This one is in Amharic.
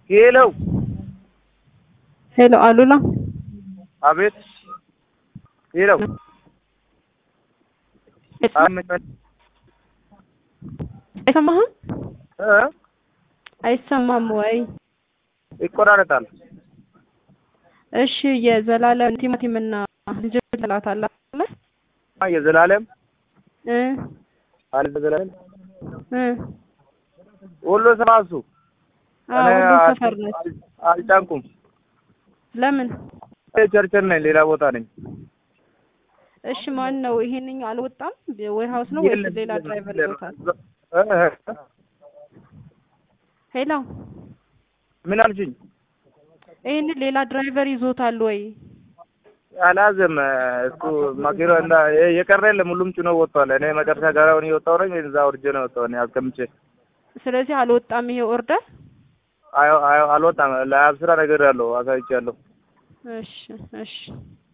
ሄሎ ሄሎ አሉላ አቤት ሄሎ አይሰማህም? እ አይሰማም ወይ? ይቆራረጣል። እሺ የዘላለም ቲማቲምና ዝንጅብል ሰላት አለ አይደል? የዘላለም እ አለ ዘላለም እ ወሎ ሰማሱ አዎ እኔ ሁሉም አል- ሰፈር ነች። አል- አልጫንኩም። ለምን? ቸርቸር ነኝ፣ ሌላ ቦታ ነኝ። እሺ ማን ነው ይሄንኛው አልወጣም? ዌር ሃውስ ነው ወይስ የለም፣ ሌላ የለም፣ ድራይቨር የለም። ይዞታል? እ እ ሄሎ ምን አልሽኝ? ይሄንን ሌላ ድራይቨር ይዞታል ወይ? አላዘም እሱ ማኪሮ እንዳ የቀረ የለም፣ ሁሉም ጭኖ ወጥቷል። እኔ መጨረሻ ጋራውን እየወጣሁ ነኝ፣ እዛ ወርጄ ነው የወጣሁ እኔ አስቀምጬ። ስለዚህ አልወጣም ይሄ ኦርደር። አይ አይ አልወጣም። ለአብስራ ነገር ያለው አሳይቻለሁ። እሺ እሺ